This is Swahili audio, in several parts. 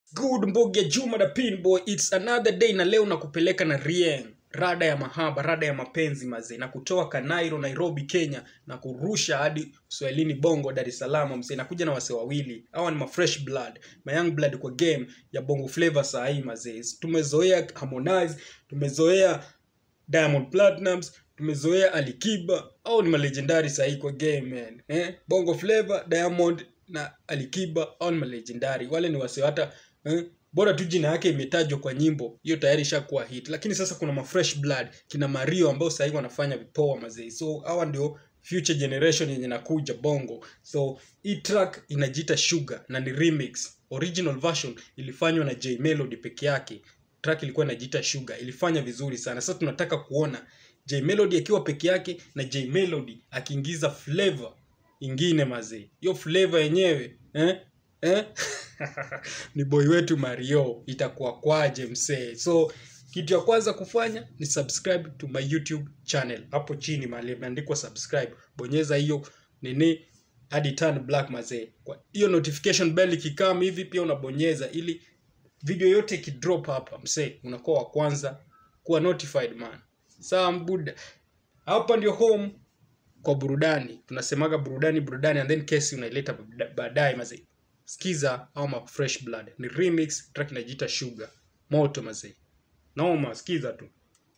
good mbogi ya juma da pinboy its another day na leo nakupeleka na rieng rada ya mahaba rada ya mapenzi mazee na kutoa kanairo nairobi kenya na kurusha hadi uswahilini bongo dar es salaam mzee nakuja na wase wawili hawa ni mafresh blood mayoung blood kwa game ya bongo flavor saa hii mazee tumezoea harmonize tumezoea diamond platinums tumezoea alikiba au ni malegendari sahii kwa game man eh? bongo flavor diamond na alikiba au ni malegendari wale ni wase hata eh? bora tu jina yake imetajwa kwa nyimbo hiyo tayari ishakuwa hit lakini sasa kuna mafresh blood kina mario ambao sahii wanafanya vipoa mazee so hawa ndio future generation yenye nakuja bongo so hii track inajiita sugar na ni remix original version ilifanywa na j melody peke yake track ilikuwa inajiita sugar ilifanya vizuri sana sasa tunataka kuona j melody akiwa peke yake na j melody akiingiza flavor ingine mazee hiyo flavor yenyewe eh? Eh? ni boy wetu mario itakuwa kwaje msee so kitu ya kwanza kufanya ni subscribe to my youtube channel hapo chini mahali imeandikwa subscribe bonyeza hiyo nini hadi turn black mazee kwa hiyo notification bell ikikam hivi pia unabonyeza ili video yote ikidrop hapa msee unakuwa wa kwanza kuwa notified man sawa mbuda hapa ndio home kwa burudani tunasemaga burudani burudani and then kesi unaileta bada- baadaye mazee skiza au ma fresh blood ni remix track inajiita sugar moto mazee noma skiza tu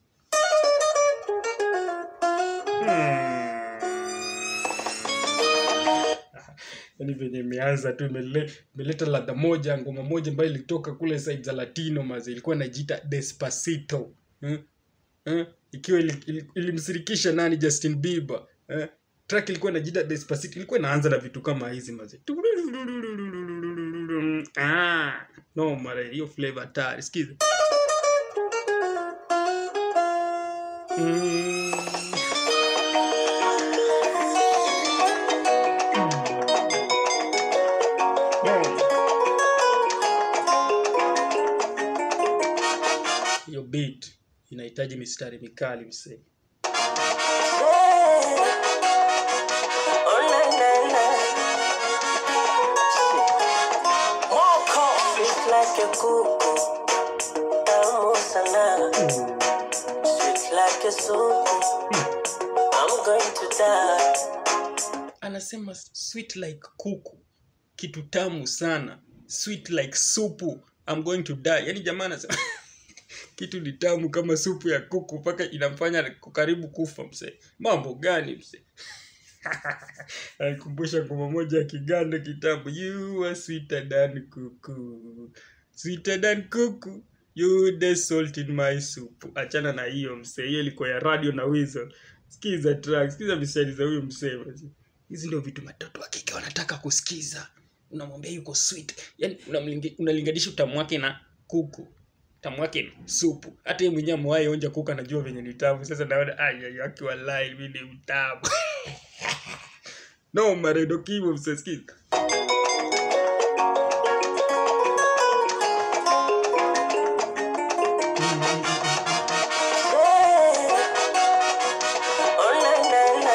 yani venye imeanza tu imele- imeleta ladha moja ngoma moja ambayo ilitoka kule side za latino maze ilikuwa inajiita despacito eh? Eh? ikiwa ili- ili- ilimsirikisha nani justin bieber eh? track ilikuwa inajiita despacito ilikuwa inaanza na vitu kama hizi maze ah, no mare hiyo flavor hatari sikiza mm. Boom. hiyo beat inahitaji mistari mikali msee Oh, na, na, na. Sweet like a kuku, tamu sana. Sweet like a soup, I'm going to die. anasema sweet like kuku kitu tamu sana sweet like supu I'm going to die yani jamaa anasema kitu ni tamu kama supu ya kuku mpaka inamfanya karibu kufa msee mambo gani msee alikumbusha ngoma moja ya kiganda kitabu you are sweeter than kuku sweeter than kuku you the salt in my soup achana na hiyo msee hiyo ilikuwa ya radio na wizo sikiza track sikiza misali za huyo msee basi hizi ndio vitu watoto wa kike wanataka kusikiza unamwambia yuko sweet yani unamlingi- unalinganisha utamu wake na kuku tamu wake ni supu hata yeye mwenyewe amewahi onja kuku anajua venye ni tamu sasa naona ayayo akiwa live mimi ni mtamu no maredo kivo msesikiza Oh, na, na, na.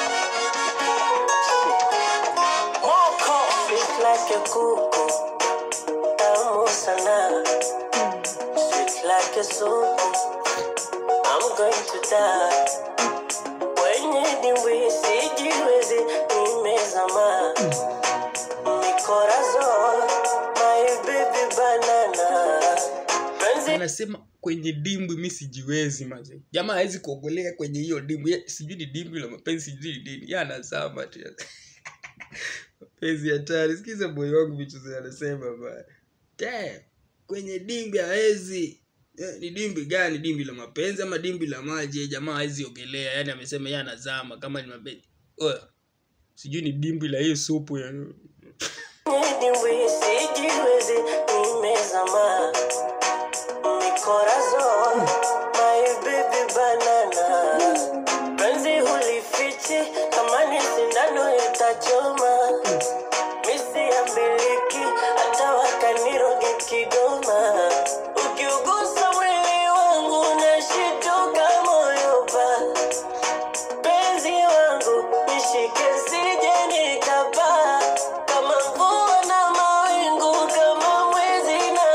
Sweet like a kuku, tamu sana. Sweet like a soup, I'm going to die. Wenye dimbwi sijiwezi, nimezama. Mi corazon, my baby banana. Penzi anasema kwenye dimbwi mi sijiwezi maze jamaa hawezi kuogolea kwenye hiyo dimbwi Ye- sijui ni dimbwi la mapenzi sijui ni nini ya anazama tu mapenzi hatari sikiza moyo wangu vichuzi anasema ba Damn, kwenye dimbwi hawezi Eh, ni dimbwi gani dimbwi la mapenzi ama dimbwi la maji Eh, jamaa hawezi ogelea yani amesema ye anazama kama ni mapenzi Oya, sijui ni dimbwi la hiyo supu ya dimbwi sijiwezi, nimezama. Mi corazon, my baby banana. Penzi hulifichi, kama ni sindano itachoma. Misi ya miliki, hata wakaniroge Kigoma. Ukiugusa mwili wangu, nashituka moyo pa. Penzi wangu, nishike sije nikapaa. Kama mvua na mawingu, kama mwezi na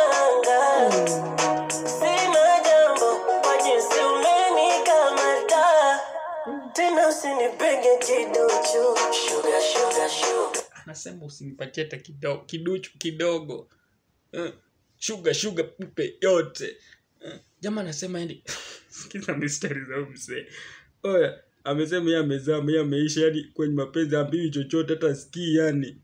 nasema usinipatie hata kidogo kiduchu kidogo eh, shuga shuga mpe yote eh, jamaa anasema yani sikiza mistari za huyu mzee oya amesema yeye amezama yeye ameisha yani kwenye mapenzi ambiwi chochote hata sikii yani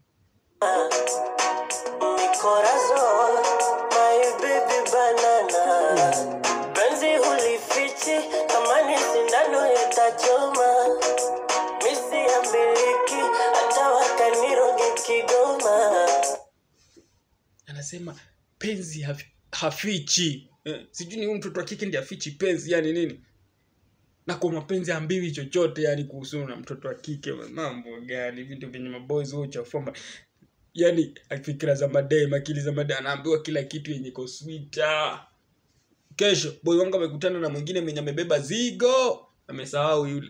Mi corazón, my baby banana. Penzi hulifichi kama ni sindano itachoma. Misi ya miliki hata wakaniroge Kigoma. anasema penzi hafi, hafichi eh, sijui ni huyu mtoto wa kike ndi afichi penzi yani nini na kwa mapenzi ambiwi chochote yani kuhusu na mtoto wa kike mambo gani vitu vyenye maboys huo uchafua ma- yani fikira za madem akili za madem anaambiwa kila kitu yenye iko sweet ah. kesho boy wangu amekutana na mwingine mwenye amebeba zigo amesahau yule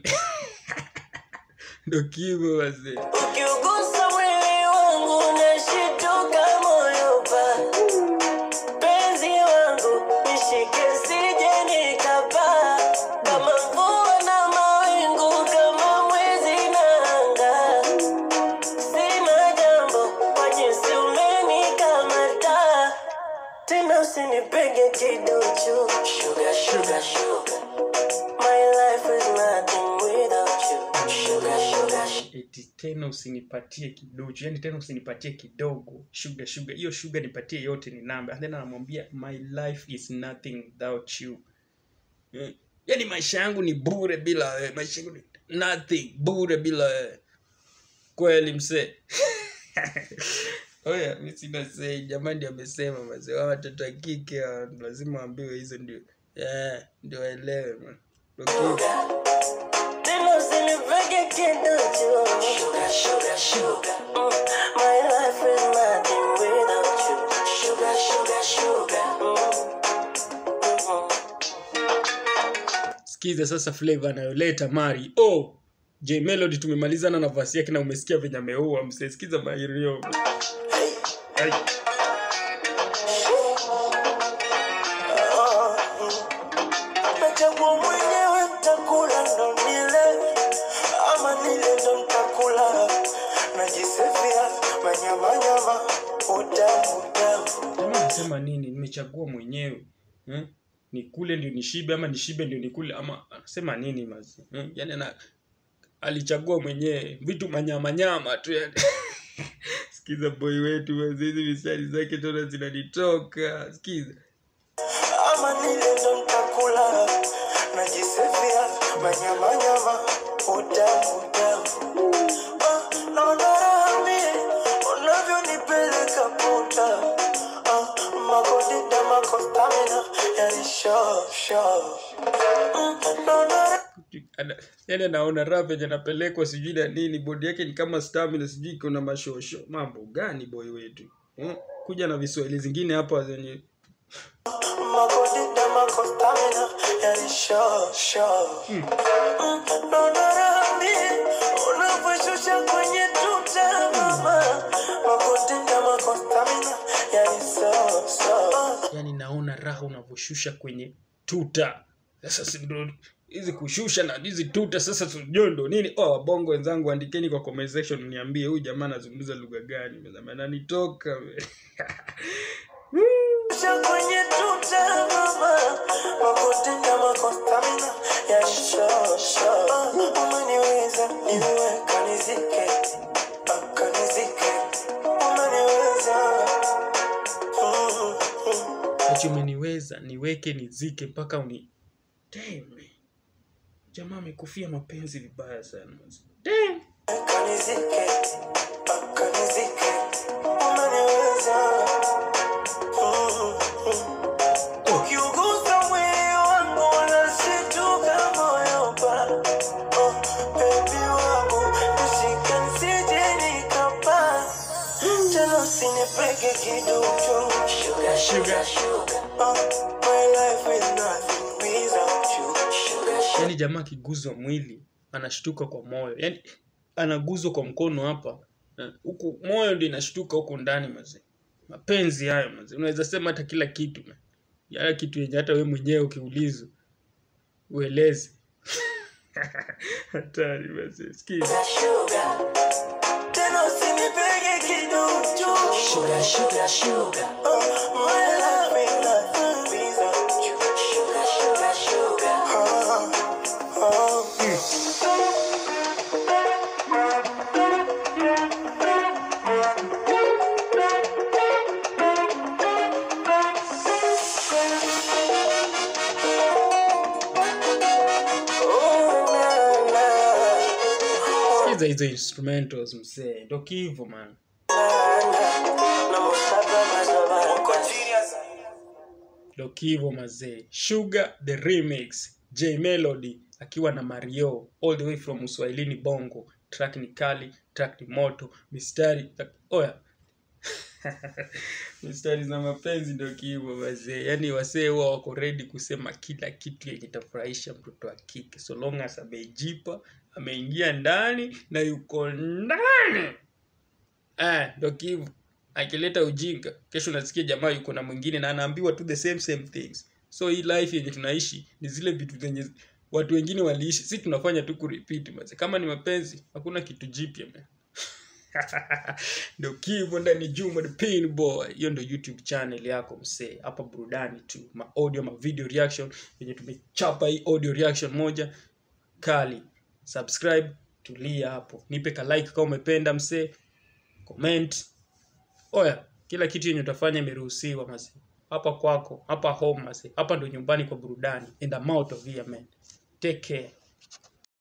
ndo kivo wazee Ukiugusa mwili wangu nashituka moyo pa. Penzi wangu nishike sije nikapaa. Kama mvua na mawingu, kama mwezi na anga. Sina jambo kwa jinsi umenikamata. Tena usinipige kiduchu. Sugar, sugar, sugar. My life is nothing without you. Sugar, sugar, sugar. eti tena usinipatie kidogo yani tena usinipatie kidogo sugar sugar hiyo sugar nipatie yote ni namba and then anamwambia my life is nothing without you Eh, yani maisha yangu ni bure bila wewe maisha yangu ni nothing bure bila wewe kweli msee oya mi sina sei jamani ndio amesema mazee wa watoto wa kike hawa, lazima waambiwe hizo ndio yeah, ndio waelewe man okay. Tena usinipige kiduchu. Sugar, sugar, sugar. Mm, My life is nothing without you. Sugar, sugar, sugar. Mm. Mhm. sikiza sasa flavor anayoleta mari oh j melody tumemalizana na vasi yake na umesikia venye ameua msesikiza mairio Ai. Nachagua mwenyewe ntakula ndo nile ama nile ndo ntakula najisifia manyamanyama utamu utamu jamaa anasema nini nimechagua mwenyewe hmm? nikule ndio nishibe ama nishibe ndio nikule ama anasema nini mazi hmm? yani ana alichagua mwenyewe vitu manyamanyama tu yani sikiza boy wetu mazi hizi mistari zake tona zinanitoka sikiza ama nile ndo ntakula najisifia manyamanyama utamu utamu Ah, naona raha mie unavyonipeleka puta Ah, makodita makostamina yani sho sho Mm, naona raha Ana- yani anaona raha venye anapelekwa sijui na nini bodi yake ni kama stamina sijui iko na mashosho mambo gani boy wetu hmm? kuja na viswahili zingine hapa zenye makodita makostamina yani sho sho Mm, naona raha mie unavyoshusha kwenye tuta mama makodita makostamina yani so so yani naona raha unavyoshusha kwenye tuta sasa si ndo hizi kushusha na hizi tuta sasa sijui ndo nini oh, wabongo wenzangu andikeni kwa comment section niambie huyu jamaa anazungumza lugha gani Mzee, ananitoka we. Shusha kwenye tuta mama makodita makostamina yani sho sho umeniweza niwe kanizike Ah, kanizike umeniweza Mm, mm. ati umeniweza niweke nizike mpaka uni Damn, man. jamaa amekufia mapenzi vibaya sana mzee. Damn. Kanizike, ah, kanizike, umeniweza. Mm, mm. Ukiugusa mwili wangu unashituka moyo pa. Oh, baby wangu, nishike nisije nikapaa. Tena usinipeke kiduchu. Sugar, sugar, sugar. Oh, my life is nothing without you. Sugar, sugar. yaani jamaa akiguzwa mwili anashtuka kwa moyo yaani anaguzwa kwa mkono hapa eh, huku moyo ndio inashtuka huku ndani mazee mapenzi hayo mazee unaweza sema hata kila kitu man. yala kitu yenye hata we mwenyewe ukiulizwa ueleze hatari mazee sikiza sugar. Tena usinipege Sugar, sugar, sugar. My life ain't nothing without you. Sugar, sugar, sugar. Oh, na, na. sikiza hizo instrumentals msee ndo kivo man ndo kivo mazee sugar the remix j melody akiwa na mario all the way from uswahilini bongo track ni kali track ni moto mistari oya mistari za mapenzi ndo kivo mazee yaani wasee huwa wako ready kusema kila kitu yenye itafurahisha mtoto wa kike so long as amejipa ameingia ndani na yuko ndani eh, ndo kivu akileta ujinga kesho nasikia jamaa yuko na mwingine na anaambiwa tu the same same things so hii life yenye tunaishi ni zile vitu zenye watu wengine waliishi si tunafanya tu kurepeat maze kama ni mapenzi hakuna kitu jipya man ndo kivo ndani juma the pin boy hiyo ndo youtube channel yako msee hapa burudani tu ma audio ma video reaction yenye tumechapa hii audio reaction moja kali subscribe tulia hapo nipe ka like kama umependa msee comment oya kila kitu yenye utafanya imeruhusiwa mase hapa kwako hapa home mase hapa ndo nyumbani kwa burudani and I'm out of here man take care